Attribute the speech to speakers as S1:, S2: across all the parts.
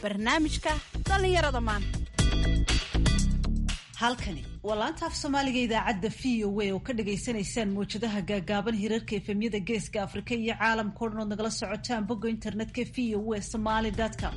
S1: barnaamijka dhallinyarada maanta
S2: halkani waa laanta af soomaaliga idaacadda v o a oo ka dhagaysanaysaan mawjadaha gaagaaban hirarka efemyada geeska afrika iyo caalamka o dhan ood nagala socotaan bogga internetka v o a somaly com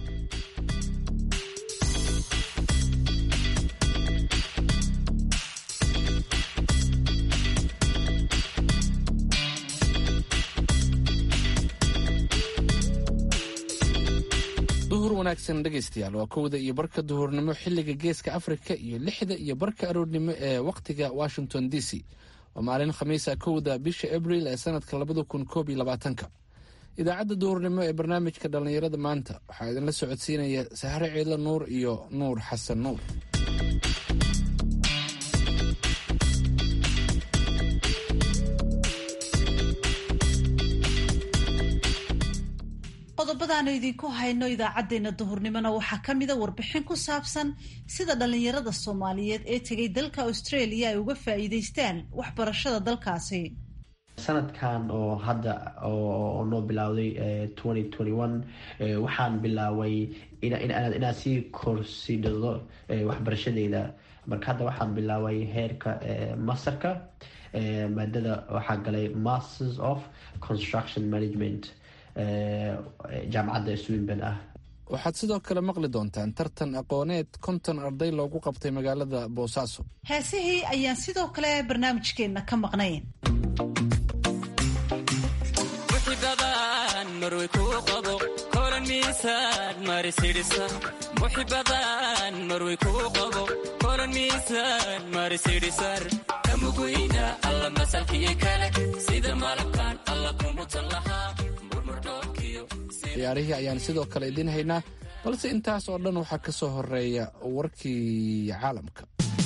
S3: duhur wanaagsan dhegaystayaal waa kowda iyo barka duhurnimo xilliga geeska afrika iyo lixda iyo barka aroornimo ee wakhtiga washington d c waa maalin khamiisa kowda bisha abril ee sanadka labada kun koob iyo labaatanka idaacadda duhurnimo ee barnaamijka dhallinyarada maanta waxaa idinla socodsiinaya sahre ciidla nuur iyo nuur xasan nuur
S2: qodobadaanu idinku hayno idaacadeena duhurnimona waxaa ka mida warbixin ku saabsan sida dhallinyarada soomaaliyeed ee tegay dalka australia ay uga faa'iidaystaan waxbarashada dalkaasi
S4: sanadkan oo hadda oo noo bilowday twenty twenty one waxaan bilaaway inaan sii korsidhado waxbarashadeyda marka hadda waxaan bilaaway heerka masterka maadada waxaa galay masters of construction management jaamacadda swinban ah
S3: waxaad sidoo kale maqli doontaan tartan aqooneed konton arday loogu qabtay magaalada boosaaso
S2: heesihii ayaan sidoo kale barnaamijkeenna ka maqnayn
S3: ciyaarihii ayaan sidoo kale idiin haynaa balse intaas oo dhan waxaa ka soo horeeya warkii caalamka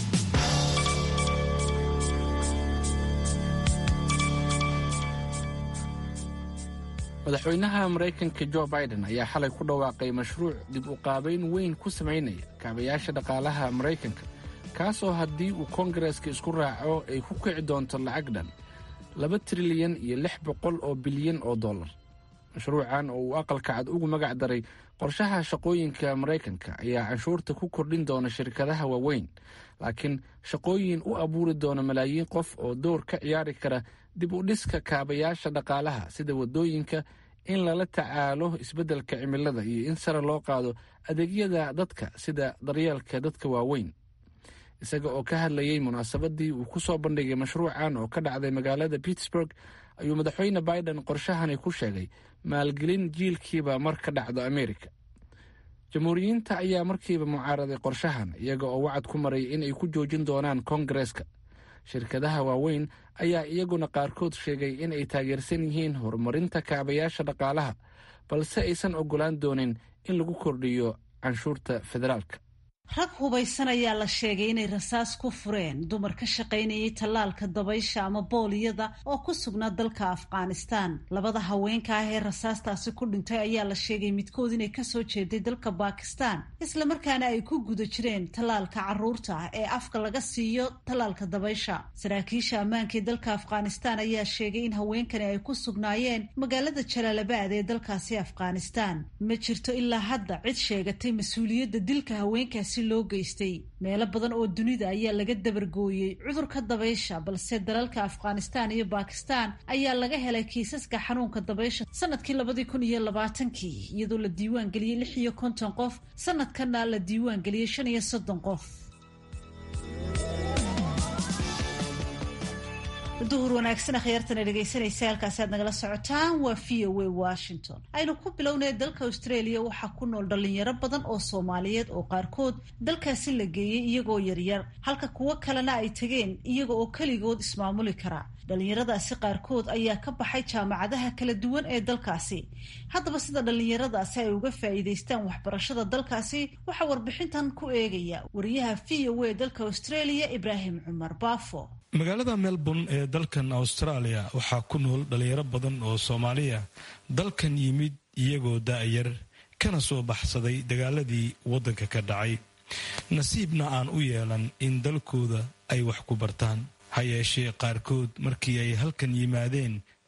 S3: madaxweynaha maraykanka jo biden ayaa xalay ku dhawaaqay mashruuc dib u qaabayn weyn ku samaynaya kaabayaasha dhaqaalaha maraykanka kaasoo haddii uu koongareeska isku raaco ay ku kici doonto lacag dhan laba trilyan iyo lix boqol oo bilyan oo dollar mashruucan oo uu aqalka cad ugu magac daray qorshaha shaqooyinka maraykanka ayaa canshuurta ku kordhin doona shirkadaha waaweyn laakiin shaqooyin u abuuri doona malaayiin qof oo door ka ciyaari kara dib u dhiska kaabayaasha dhaqaalaha sida waddooyinka in lala tacaalo isbeddelka cimilada iyo in sare loo qaado adeegyada dadka sida daryeelka dadka waaweyn isaga oo ka hadlayay munaasabadii uu ku soo bandhigay mashruucan oo ka dhacday magaalada pittsburg ayuu madaxweyne biden qorshahani ku sheegay maalgelin jiilkiiba mar ka dhacdo amerika jamhuuriyiinta ayaa markiiba mucaaraday qorshahan iyaga oo wacad ku maray in ay ku joojin doonaan koongareeska shirkadaha waaweyn ayaa iyaguna qaarkood sheegay in ay taageersan yihiin horumarinta kaabayaasha dhaqaalaha balse aysan ogolaan doonin in lagu kordhiyo canshuurta federaalka
S2: rag hubaysan ayaa la sheegay inay rasaas ku fureen dumar ka shaqaynayay tallaalka dabaysha ama booliyada oo ku sugnaa dalka afghanistan labada haweenka ah ee rasaastaasi ku dhintay ayaa la sheegay midkood inay kasoo jeeday dalka bakistan islamarkaana ay ku guda jireen tallaalka caruurta ah ee afka laga siiyo tallaalka dabaysha saraakiisha ammaanka ee dalka afghanistan ayaa sheegay in haweenkani ay ku sugnaayeen magaalada jalaalabaad ee dalkaasi afghanistan ma jirto ilaa hadda cid sheegatay mas-uuliyadda dilka haweenkaasi loo geystay meelo badan oo dunida ayaa laga dabargooyey cudurka dabaysha balse dalalka afghanistan iyo bakistan ayaa laga helay kiisaska xanuunka dabaysha sanadkii labadii kun iyo labaatankii iyadoo la diiwaan geliyey lix iyo konton qof sanadkana la diiwaan geliyey shan iyo soddon qof duhur wanaagsan akhyaartana dhegaysanaysa halkaasi aad nagala socotaan waa v o a washington aynu ku bilownay dalka australia waxaa ku nool dhalinyaro badan oo soomaaliyeed oo qaarkood dalkaasi la geeyey iyagoo yaryar halka kuwo kalena ay tegeen iyaga oo keligood ismaamuli kara dhalinyaradaasi qaarkood ayaa ka baxay jaamacadaha kala duwan ee dalkaasi haddaba sida dhalinyaradaasi ay uga faa'iidaystaan waxbarashada dalkaasi waxaa warbixintan ku eegaya wariyaha v o a dalka australia ibraahim cumar baafo
S5: magaalada melbourne ee dalkan australia waxaa ku nool dhalinyaro badan oo soomaaliya dalkan yimid iyagoo daa'yar kana soo baxsaday dagaaladii waddanka ka dhacay nasiibna aan u yeelan in dalkooda ay wax ku bartaan ha yeeshee qaarkood markii ay halkan yimaadeen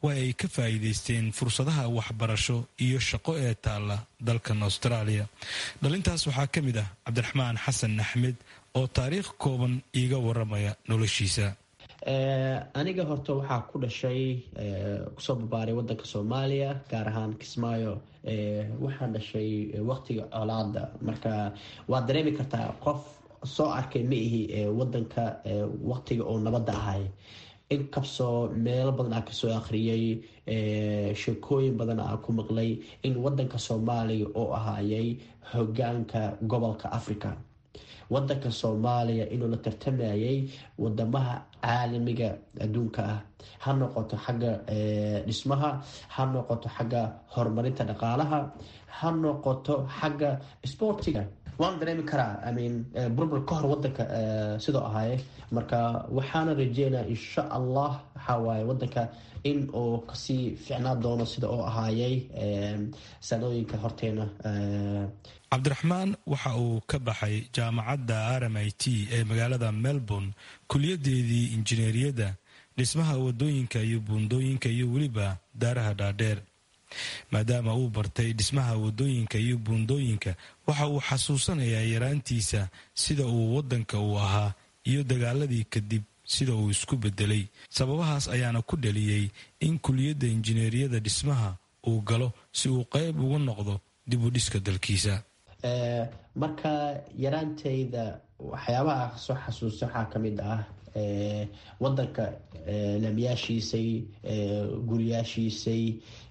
S5: waa ay ka faa'iidaysteen fursadaha waxbarasho iyo shaqo ee taalla dalkan austraaliya dhalintaas waxaa ka mid ah cabdiraxmaan xasan axmed oo taariikh kooban iiga waramaya noloshiisa
S4: aniga horta waxaa ku dhashay kusoo barbaaray wadanka soomaaliya gaar ahaan kismaayo waxaan dhashay waqtiga colaada marka waad dareemi kartaa qof soo arkay ma ihi wadanka waqtiga oo nabadda ahay inkabsoo meelo badan aa kasoo akhriyay sheekooyin badan aa ku maqlay in wadanka soomaaliya oo ahaayay hogaanka gobolka africa wadanka soomaaliya inuu la tartamayay wadamaha caalamiga adduunka ah ha noqoto xagga dhismaha ha noqoto xagga horumarinta dhaqaalaha ha noqoto xagga sportiga waan dareemi karaa imean burbur ka hor wadanka sidoo ahaaye marka waxaana rajeynaya insha allah waxaa waaye wadanka in uu kasii ficnaa doono sida oo ahaayay sanooyinka horteena
S5: cabdiraxmaan waxa uu ka baxay jaamacadda r m i t ee magaalada melbourne kuliyadeedii injineeriyadda dhismaha wadooyinka iyo buundooyinka iyo weliba daaraha dhaadheer maadaama uu bartay dhismaha wadooyinka iyo buundooyinka waxa uu xasuusanayaa yaraantiisa sida uu wadanka uu ahaa iyo dagaaladii kadib sida uu isku bedelay sababahaas ayaana ku dhaliyey in kuliyadda injineeriyada dhismaha uu galo si uu qayb uga noqdo dib u dhiska dalkiisa
S4: marka yaraantayda waxyaabaha soo xasuusta waxaa kamid ah wadanka laamiyaashiisay guriyaashiisay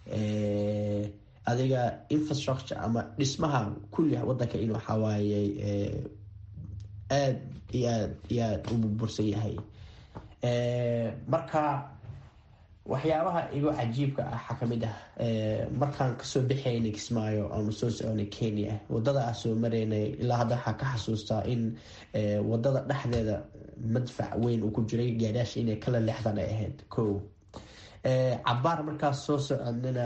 S4: adiga infrastructure ama dhismaha kulli wadanka in waxawaaye aad iyo aad iyo aad u burbursan yahay marka waxyaabaha igu cajiibka ah waxaa kamid ah markaan kasoo bixaynay kismaayo aanu soo soconay kenya wadada aan soo maraynay ilaa hadda waxaa ka xasuustaa in wadada dhexdeeda madfac weyn uu ku jiray gaadhaasha inay kala leexdaan ay ahayd ko cabaar markaas soo soconana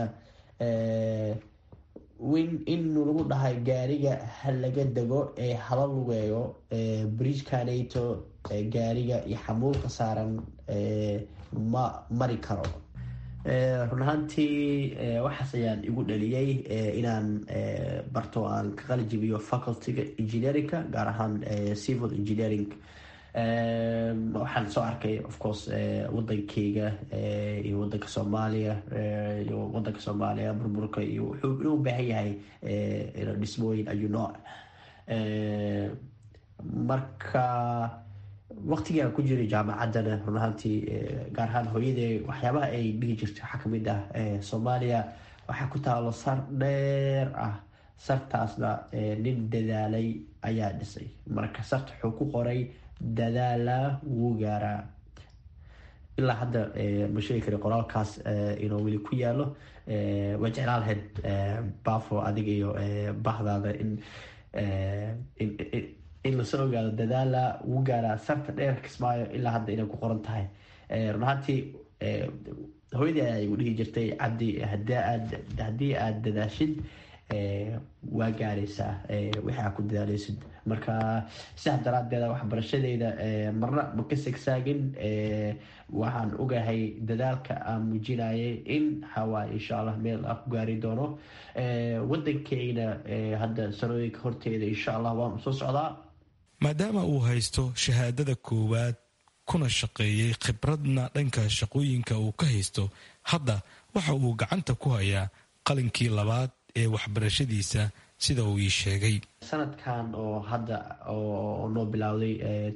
S4: in lagu dhahay gaariga ha laga dego ee hala lugeeyo bridgekanato gaariga iyo xamuulka saaran ma mari karo run ahaantii waxaas ayaan igu dhaliyey inaan barto aan ka qalijibiyo facultyga engineerinka gaar ahaan civil engineering waxaan soo arkay of course wadankeyga iyo wadanka soomaaliya iyo wadanka soomaaliya burburka iyo wuxuu inuu baahan yahay dhismooyin ayuu nooc marka waqtigaan ku jiray jaamacaddana run ahaantii gaar ahaan hooyadee waxyaabaha ay dhigi jirtay waxaa kamid ah soomaaliya waxaa ku taalo sar dheer ah sartaasna nin dadaalay ayaa dhisay marka sarta wuxuu ku qoray dadaala wuu gaaraa ilaa hadda ma sheegi kari qoraalkaas inuu weli ku yaalo waa jeclaan lahayd bafo adiga iyo bahdaada in in lasoo ogaado dadaala wuu gaaraa sarta dheer kismaayo ilaa hadda inay ku qoran tahay run ahaantii hooyadii ayaa igu dhihi jirtay cabdi haddii aada dadaashid waa gaaraysaa wixii aad ku dadaaleysid marka sidaas daraadeeda waxbarashadeyda marna ma ka segsaagin waxaan ogahay dadaalka aan muujinayay in hawaa insha allah meel aan ku gaari doono wadankeyna hadda sanooyinka horteeda insha allah waan soo socdaa
S5: maadaama uu haysto shahaadada koowaad kuna shaqeeyey khibradna dhanka shaqooyinka uu ka haysto hadda waxa uu gacanta ku hayaa qalinkii labaad ee waxbarashadiisa sida uu ii sheegay
S4: sanadkan oo hadda oo noo bilowday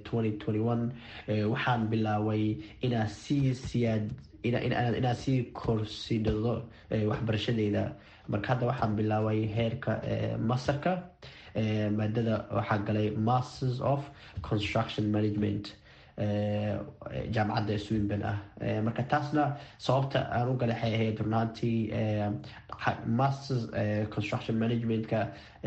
S4: waxaan bilaaway inaa sii siyaad inaan sii korsidhado waxbarashadeyda marka hadda waxaan bilaaway heerka masterka maadada waxaa galay masters of construction management jaamacadda swinban ah marka taasna sababta aan u galay waxay ahayd runaantii masters construction managementka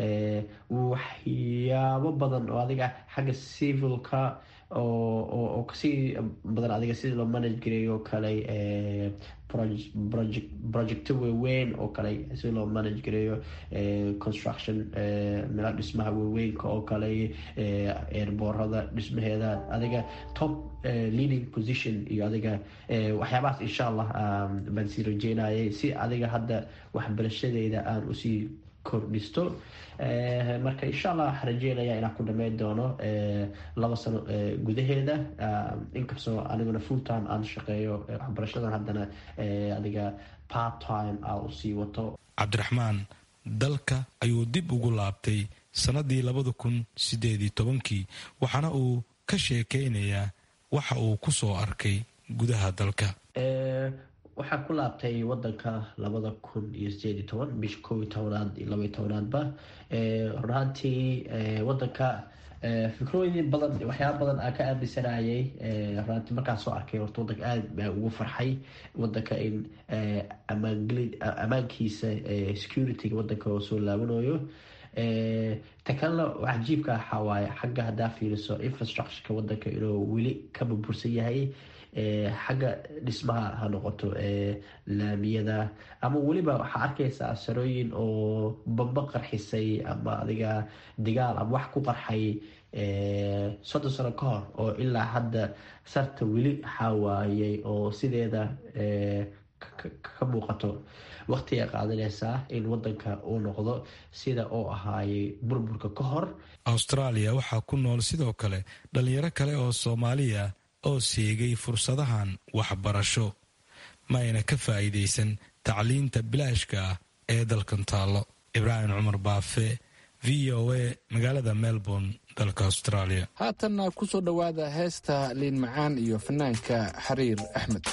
S4: waxyaabo badan oo adiga xagga civilka oo kasii badan adiga sidii loo manage gareeyo kale projecto waaweyn oo kale si loo manage gareeyo construction mela dhismaha waaweynka oo kale eerboorada dhismaheeda adiga top leading position iyo adiga waxyaabahaas insha allah baan sii rajeynayay si adiga hadda waxbarashadeyda aan usii kordhisto marka insha allah waxaan rajeynaya inaan ku dhameyn doono laba sano gudaheeda inkastoo aniguna full time aan shaqeeyo waxbarashadan haddana adiga part time aan usii wato
S5: cabdiraxmaan dalka ayuu dib ugu laabtay sannadii labada kun sideed iyo tobankii waxaana uu ka sheekeynayaa waxa uu ku soo arkay gudaha dalka
S4: waxaan ku laabtay wadanka labada kun iyo sideed iyo toban bisha kow iyo tobanaad iyo laba iyo tobanaadba runaantii wadanka fikrooyin badan waxyaaba badan aan ka aaminsanayay runaantii markaan soo arkay horta wadanka aada baa ugu farxay wadanka in amaangeli ammaankiisa securityga wadanka oo soo laabanayo ta kalena cajiibka waxaa waaye xagga haddaa fiiriso infrastructureka wadanka inuu weli ka burbursan yahay xagga dhismaha ha noqoto laamiyada ama weliba waxaa arkaysaa sarooyin oo bamba qarxisay ama adiga digaal ama wax ku qarxay soddon sano ka hor oo ilaa hadda sarta weli xaawaayay oo sideeda ka muuqato waqti ay qaadanaysaa in wadanka uu noqdo sida uu ahaayay burburka ka hor
S5: austraaliya waxaa ku nool sidoo kale dhalinyaro kale oo soomaaliya oo seegay fursadahan waxbarasho ma ayna ka faa'iidaysan tacliinta bilaashka ah ee dalkan taallo ibraahim cumar baafe v o a magaalada melbourne dalka australia
S3: haatanna ku soo dhowaada heesta liin macaan iyo fanaanka xariir axmed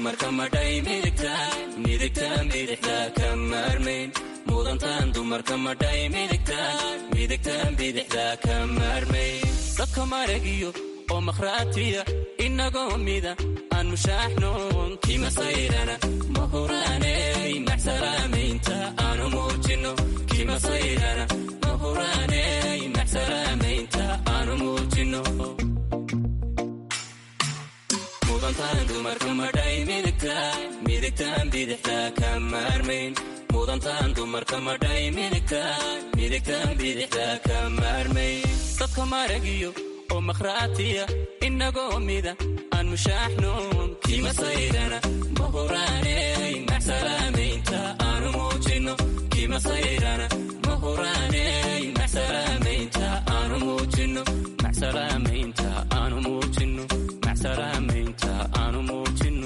S6: dumarka madhay midigtaan midigtaan bidixda ka maarmayn mudantaan dumarka madhay midigtaan midigtaan bidixda ka maarmayn dadka maragiyo oo makhraatiya inagoo mida aan mushaaxnoon kimasayrana mahuraaney maxsalaamaynta aanu muujino kimasayrana mahuraaney maxsalaamaynta aanu muujino mudantaan dumarka madhay midigtaan midigtaan bidixda ka maarmayn mudantaan dumarka madhay midigtaan midigtaan bidixda ka maarmayn dadka maragiyo oo makhraatiya inagoo mida aan mushaaxnoon kimasayrana mahuraaney maxsalaamaynta aanu muujino kimasayrana mahuraaney maxsalaamaynta aanu muujino maxsalaamaynta aanu muujino maxsalaamaynta aanu muujino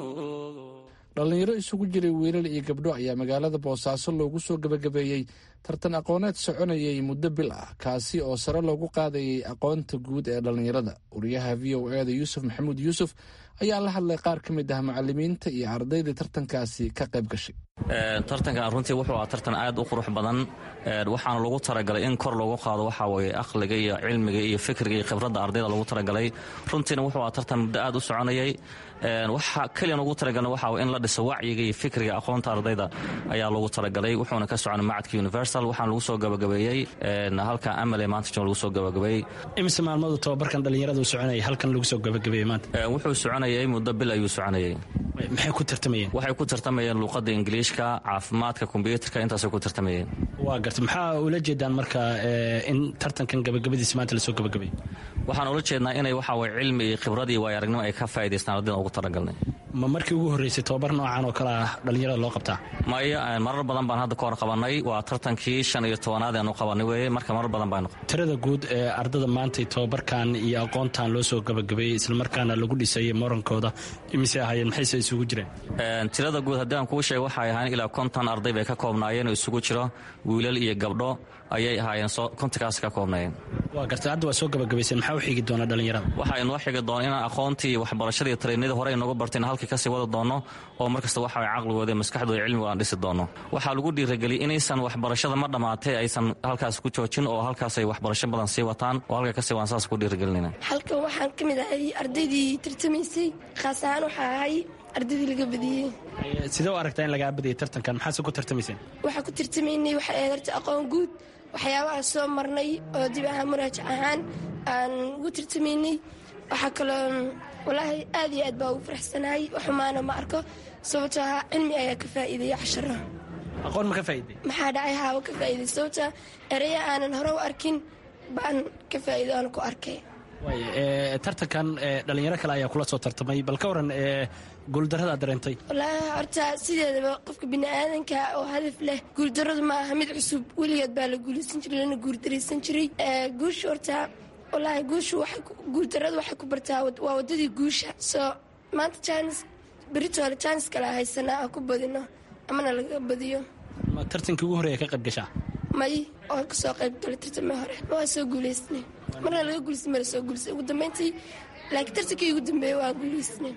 S3: dhallinyaro isugu jiray wiilal iyo gabdho ayaa magaalada boosaaso loogu soo gebagabeeyey tartan aqooneed soconayay muddo bil ah kaasi oo sare loogu qaadayay aqoonta guud ee dhallinyarada wariyaha v o eda yuusuf maxamuud yuusuf ayaa la hadlay qaar ka mid ah macalimiinta iyo ardayda tartankaasi ka qayb gashay
S7: tartankan runtii wuxuu ahaa tartan aad u qurux badan waxaana lagu talagalay in kor loogu qaado waxaa weye aqliga iyo cilmiga iyo fikriga iyo khibradda ardayda lagu talagalay runtiina wuxuu ahaa tartan muddo aad u soconayay waxa keliyan ugu talagalna waxaa in la dhiso wacyiga iyo fikriga aqoonta ardayda ayaa lagu talagalay wuxuuna ka soconay macadka universal waxaana lagu soo gabagabeeyey halka amale maanta jooga lagu soo gabagabeeyey
S8: imise maalmadu tababarkan dhallinyaradu soconayay halkan lagu soo gabagabeeyey maanta
S7: wuxuu soconayay muddo bil ayuu soconayay
S8: maxay ku tartamayeen
S7: waxay ku tartamayeen luuqadda ingiliishka caafimaadka kombyuutarka intaasay ku tartamayeen
S8: waa garta maxaa ula jeedaan marka in tartankan gabagabadiisa maanta lasoo gabagabeeyo
S7: waxaan ula jeednaa inay waxa weye cilmi iyo khibrad iyo waayo aragnimo ay ka faa'idaystaan ardayda ugu talagalnay
S8: ma markii ugu horreysay tababar noocan oo kale ah dhallinyarada loo qabtaa
S7: maya marar badan baan hadda ka hor qabannay waa tartankii shan iyo tobanaad aanu qabannay weeye marka marar badan baanu
S8: tirada guud ee ardada maantay tababarkan iyo aqoontan loo soo gabagabeeyey islamarkaana lagu dhisay morankooda imise ahaayeen maxayse isugu jireen
S7: tirada guud haddii aan kuu sheega waxay ahayn ilaa konton arday bay ka koobnaayeen oo isugu jiro wiilal iyo gabdho ayay ahaayeen kontinkaas ka koobnaayeen
S8: waa garta hadda waa soo gabagabayseen maxaa u xigi doona dhallinyarada
S7: waxaa inoo xigi doona inaan aqoontii iyo waxbarashadii iyo taraynadii hore inooga bartayna halkii kasii wada doonno oo markasta waxa way caqligooda iyo maskaxdooda cilmiga aan dhisi doonno waxaa lagu dhiirageliyey inaysan waxbarashada ma dhammaatay aysan halkaas ku joojin oo halkaasay waxbarasho badan sii wataan oo halka kasii waan saas ku dhiiragelinayna
S9: halkan waxaan ka mid ahay ardaydii tartamaysay khaas ahaan waxaa ahay ardaydii laga badiyey
S8: sidee u aragtaa in lagaa badiyay tartankan maxaase ku tartamayseen
S9: waxaa ku tartamaynay waxay ahayd horta aqoon guud waxyaabaha soo marnay oo dib ahaan muraajac ahaan aan ugu tartamaynay waxaa kaloo walaahi aad iyo aad baa ugu faraxsanahay xumaana ma arko sababtoo ahaa cilmi ayaa ka faa'iideeya casharo
S8: aqoon ma ka faa'iiday
S9: maxaa dhacay haaba ka faa'iiday sababtaa ereya aanan hore u arkin baan ka faa'iido aan ku arkay
S8: waay tartankan dhallinyaro kale ayaa kula soo tartamay bal ka waran guuldarradaad dareentay
S9: walaahi horta sideedaba qofka bini'aadanka oo hadaf leh guuldarradu ma aha mid cusub weligeed baa la guulaysan jiray lana guurdaraysan jiray guusha horta walaahi guushu guuldarradu waxay ku bartaa waa waddadii guusha soo maanta jaanis beritoole jaanis kale haysanaa aan ku badino amana laga badiyo
S8: ma tartankii ugu horreeya ka qayb gashaa
S9: may oo ka soo qayb galay tartamii hore ma waa soo guulaysnay marna laga guulaysay mala soo guulaysay ugu dambayntii laakiin tartankii ugu dambeeyey waa guulaysnay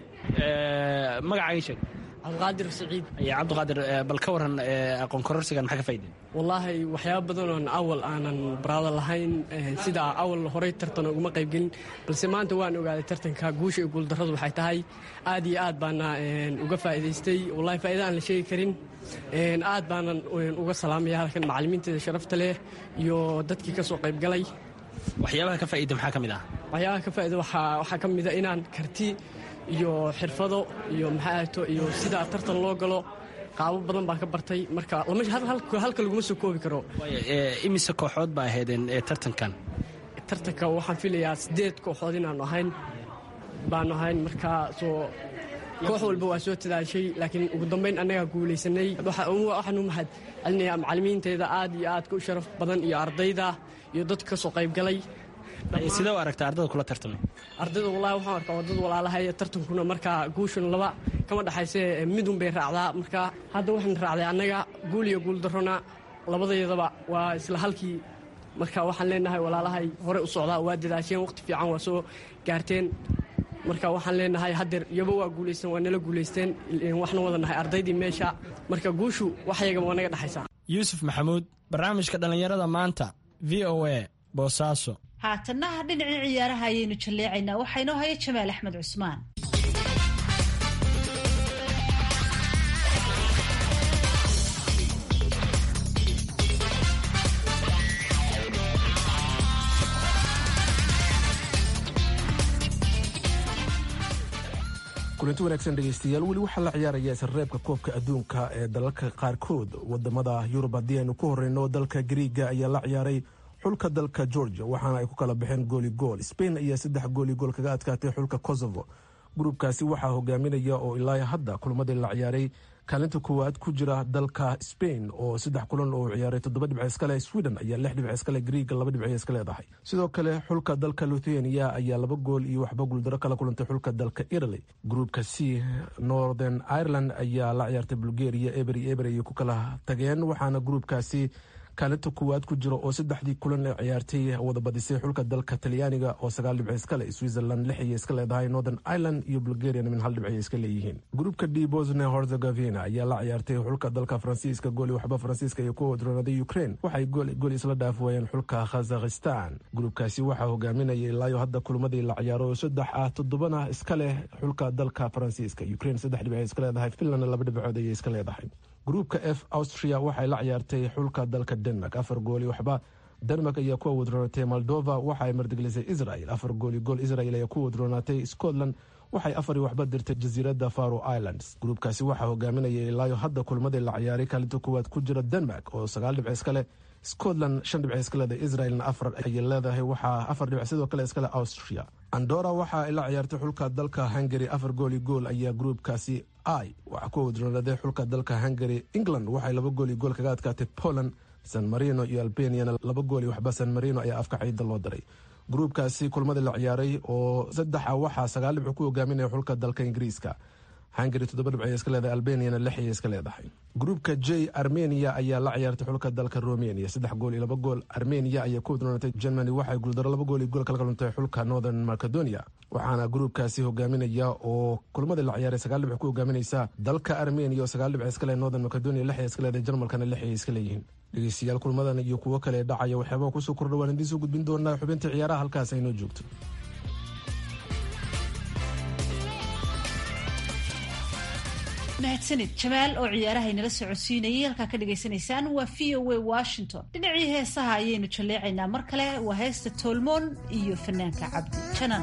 S8: magacaaga sheeg
S10: cabdiqaadir saciid
S8: ayo cabdiqaadir bal ka waran aqoon kororsigan maxaa ka faa'iday
S10: wallaahi waxyaaba badan oon awal aanan baraado lahayn sida awal horey tartan uguma qaybgelin balse maanta waan ogaaday tartanka guusha iyo guuldarradu waxay tahay aad iyo aad baana uga faa'iidaystay wallahi faa'iida aan la sheegi karin aad baanan uga salaamaya halkan macallimiinteeda sharafta leh iyo dadkii ka soo qaybgalay
S8: waxyaabaha ka faa'iida maxaa ka mid ah
S10: waxyaabaha ka faa'iida waxaa ka mid a inaan karti iyo xirfado iyo maxaato iyo sida tartan loo galo qaabo badan baan ka bartay marka halka laguma soo koobi karo
S8: imise kooxood baa ahaydeen tartankan
S10: tartanka waxaan filayaa sideed kooxood inaanu ahayn baanu ahayn markaa soo koox walba waa soo tadaashay laakiin ugu dambayn annagaa guulaysanay waxaanu mahad celinayaa macallimiinteeda aad iyo aadka u sharaf badan iyo ardayda iyo dadka ka soo qaybgalay
S8: sidee u aragta ardada kula tartamay
S10: ardayda wallahi waxaan arkaa waa dad walaalahay tartankuna markaa guushan laba kama dhexayse midun bay raacdaa marka hadda waxaan raacday annaga guul iyo guul darrona labadayadaba waa isla halkii marka waxaan leenahay walaalahay hore u socdaa waa dadaasheen waqti fiican waa soo gaarteen marka waxaan leenahay haddeer iyaba waa guulaysteen waa nala guulaysteen waxna wada nahay ardaydii meesha marka guushu wax yagaba waa naga dhexaysaa
S11: yuusuf maxamuud barnaamijka dhallinyarada maanta v o a boosaaso
S2: haatanaha dhinacii ciyaaraha ayaynu jalleecaynaa waxaa inoo haya jamaal axmed cusmaan
S12: kulanti wanaagsan dhegaystayaal weli waxaa la ciyaaraya isreebka koobka adduunka ee dalalka qaarkood wadamada yurub haddii aynu ku horeyno dalka griiga ayaa la ciyaaray xulka dalka georgia waxaana ay ku kala baxeen gooli gool spain ayaa saddex gooli gool kaga adkaatay xulka kosovo gruubkaasi waxaa hogaaminaya oo ilaa hadda kulamadii la ciyaaray kaalinta koowaad ku jira dalka spain oo saddex kulan oo ciyaaray toddoba dhibc iskale sweden ayaa lix dhibc iskale griiga laba dhibc iska leedahay sidoo kale xulka dalka luthania ayaa laba gool iyo waxba guuldaro kala kulantay xulka dalka italy gruupka c northern ireland ayaa la ciyaartay bulgaria eber iyo eber ayay ku kala tageen waxaana gruupkaasi kaalinta koowaad ku jira oo saddexdii kulan ee ciyaartay wada badisay xulka dalka talyaaniga oo sagaal dhibc iskale switzerland lix ayay iska leedahay northern ireland iyo bulgariana min hal dhibc ay iska leeyihiin gruupka d bosnia herzegovina ayaa la ciyaartay xulka dalka faransiiska gooli waxba faransiiska iyo ku wadroonaaday ukraine waxay gool isla dhaaf waayeen xulka khazakhistan gruupkaasi waxaa hogaaminaya ilaayo hadda kulamadii la ciyaaro oo saddex ah toddobana iska leh xulka dalka faransiiska ukraine saddex dhibc ay iska leedahay finlandna laba dhibcood ayay iska leedahay gruupka f austria waxay la ciyaartay xulka dalka denmark afar gooli waxba denmark ayaa ku wadroonatay moldova waxa ay mardiglisay israel afar gooli gool israel ayaa ku wadroonaatay scotland waxay afari waxba dirtay jasiiradda faro islands gruupkaasi waxaa hogaaminaya ilaayo hadda kulmadii la ciyaaray kaalinta koowaad ku jira denmark oo sagaal dhibc iskale scotland shan dhibc iska leedahay israelna afar ayay leedahay waxaa afar dhibc sidoo kale iskale austria andora waxa ay la ciyaartay xulka dalka hungary afar gooli gool ayaa gruupkaasi i waxaa ku wadroonaaday xulka dalka hungary england waxay laba gooli gool kaga adkaatay poland san marino iyo albaniana laba gooli waxba san marino ayaa afka ciida loo diray gruupkaasi kulmadii la ciyaaray oo saddexa waxaa sagaal dhibco ku hogaaminaya xulka dalka ingiriiska hungary toddoba dhibc ay iska leedahay albaniana lix ayay iska leedahay gruupka j armenia ayaa la ciyaartay xulka dalka romania saddex gool iyo laba gool armenia ayaa ku wadroonatay germany waxay guuldaro laba gool iyo gool kala kaluntay xulka northern macedonia waxaana gruupkaasi hogaaminaya oo kulmadii la ciyaaray sagaal dhibc ku hogaaminaysa dalka armenia oo sagaal dhibc iska leh northern macedonia lix ay iska leedahay jarmalkana lix ay iska leeyihiin dhegeystayaal kulmadan iyo kuwo kale dhacaya waxyaabaa kusoo kordha waan idiin soo gudbin doonaa xubinta ciyaaraha halkaas aynoo joogto
S2: mahadsanid jamaal oo ciyaaraha inala socodsiinayay halkaa ka dhagaysanaysaan waa v o a washington dhinacii heesaha ayaynu jalleecaynaa mar kale waa heesta toolmoon iyo fanaanka cabdi janan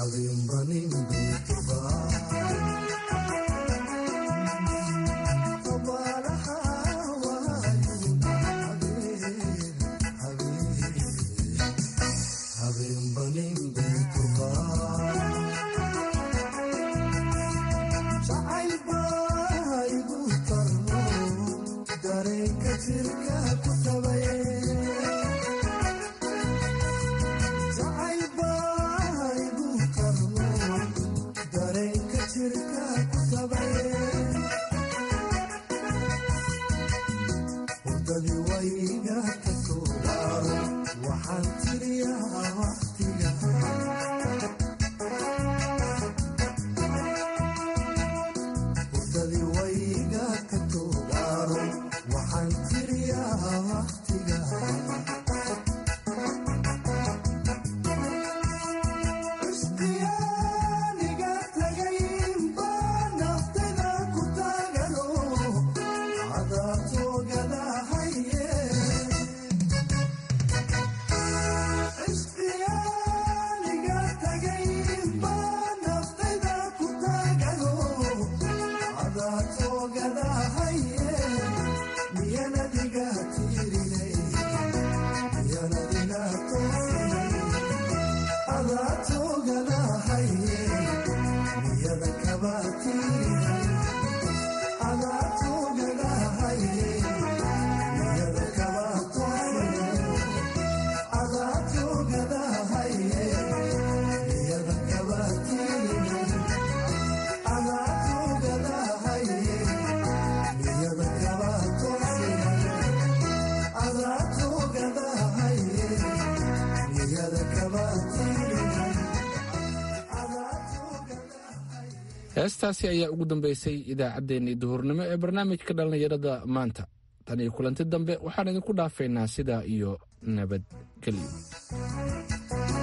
S3: heestaasi ayaa ugu dambeysay idaacaddeenii duhurnimo ee barnaamijka dhallinyarada maanta tan iyo kulanti dambe waxaan idinku dhaafaynaa sidaa iyo nabadgelyo